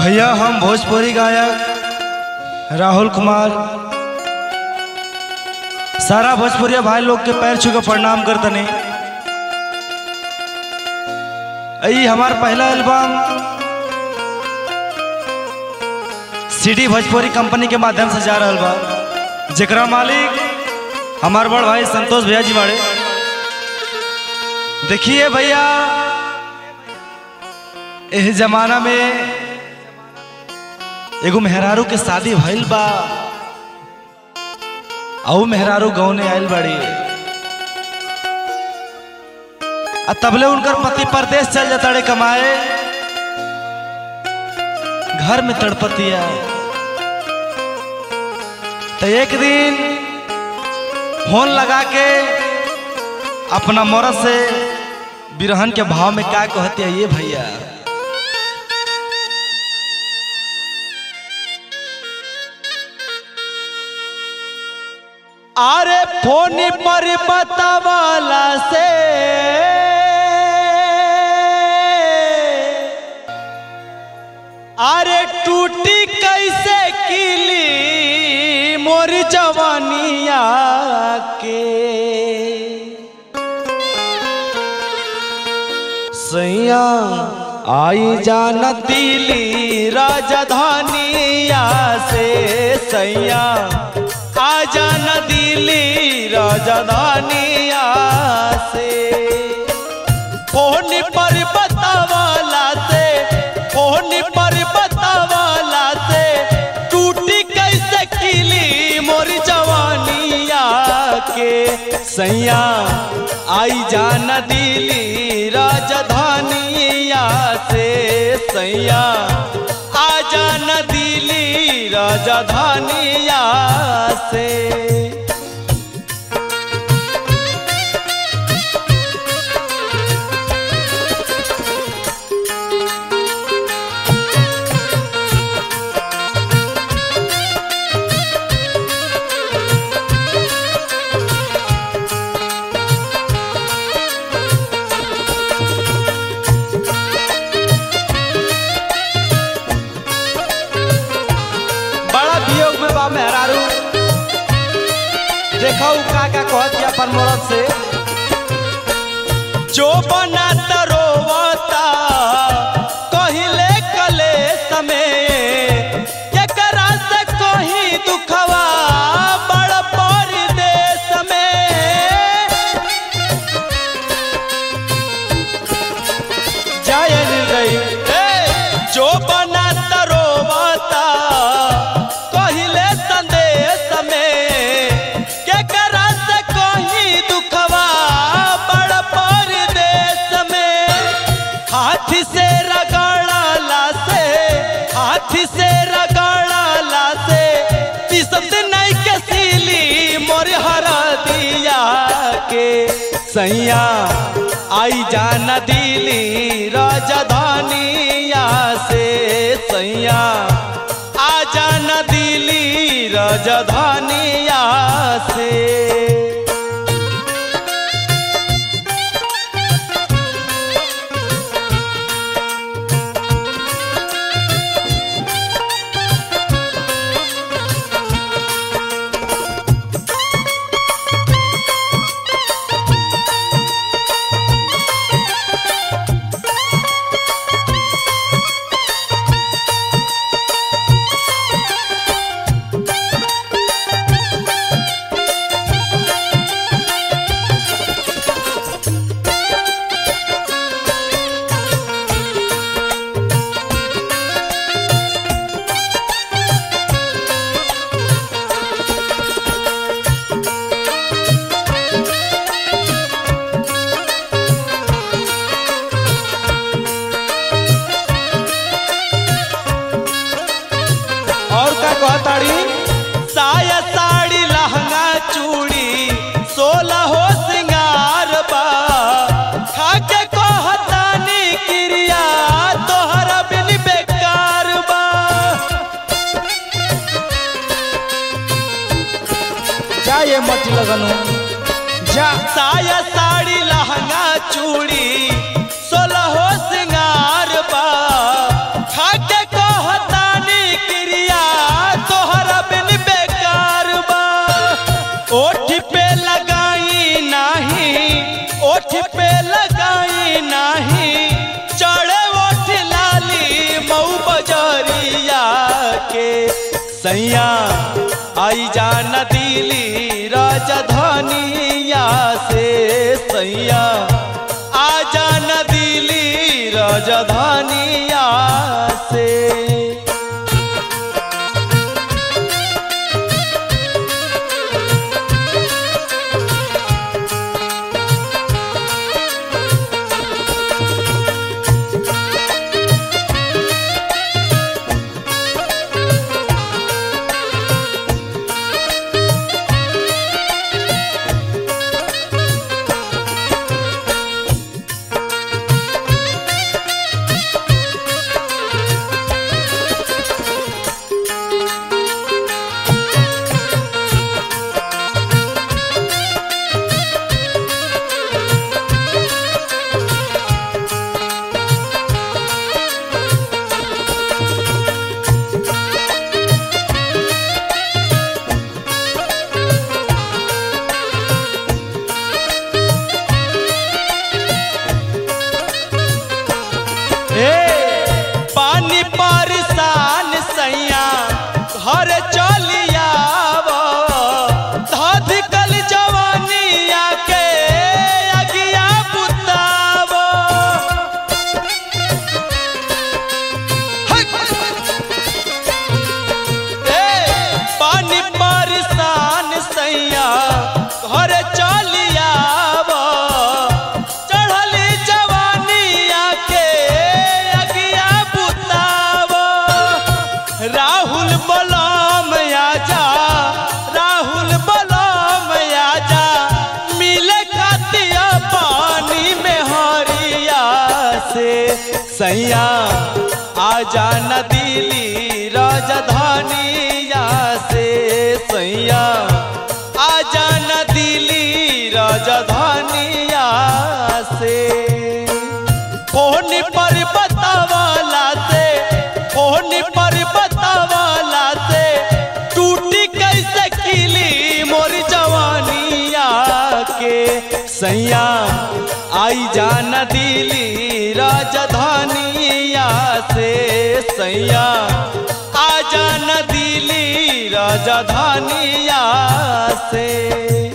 भैया हम भोजपुरी गायक राहुल कुमार सारा भोजपुरिया भाई लोग के पैर छू के प्रणाम करतनी ई हमार पहला एल्बम सीडी भोजपुरी कंपनी के माध्यम से जा रहल बा जेकरा मालिक हमार बड़ भाई संतोष भैया जी बाड़े देखिए भैया एह जमाना में एगो मेहरारू के शादी भइल बा औ मेहरारू गौने आइल बाड़ी आ तबले उनकर पति परदेश चल जाता रे कमाए घर में तड़पतिया तो एक दिन फोन लगा के अपना मरद से बिरहन के भाव में क्या कहते हैं ये भैया अरे फोन पर बतावाला से अरे टूटी कैसे किली मोर जवानिया के सैया आई जान दिली राजधानिया से सैया आ जान दिली राजधानिया से फोन पर बतावाला से फोन पर बतावाला से टूटी कैसे किली मोर जवानिया के सैया आई जान दिली राजधानिया से सैया आ जान दिली राजधानिया से बड़ा वियोग में बा मेहरारू देखो उ का का कहत है अपन मरद से जो बना तरोवता कहिले कले समय केकरा से कहीं दुखवा बड़ परदेश में जय रही जो बना तरोवता कहिले संदेश में केकरा से कहीं दुखवा बड़ परदेश में हाथी से रगड़ला से हाथी से रगड़ला से पिसत नहीं के सीली मोर हरा दिया के सैया आई जान दिली राजधानिया से सैया आ जान दिली राजधानिया से और का कहताड़ी साया साड़ी लहंगा चूड़ी सोलह हो सिंगार बा खाके कहतानी क्रिया तोहरा बिन बेकार बा जा ये मत लगनो जा साया साड़ी लहंगा चूड़ी सोलह हो सिंगार बा खाके कहत सैया आई जाना दिली राजधानिया से सैया आ जाना दिली राजधानिया से ए पानी परेशान सैया घर चलिया धधकल जवानिया के अगिया बुताव ए पानी परेशान सैया घर चलिया चढ़ली जवानिया के अगिया बुताव राहुल बलम आजा राहुल बलम आजा मिले खातिया पानी में हरिया से सैया आजा न दिली राजधानिया से सैया आजा न दिली राजधानिया से फोन पर बतावाला से फोन पर बतावाला से टूटी कैसे खिली मोर जवानिया के सैया आई जाना दिली राजधानिया से सैया आ जाना दिली राजधानिया से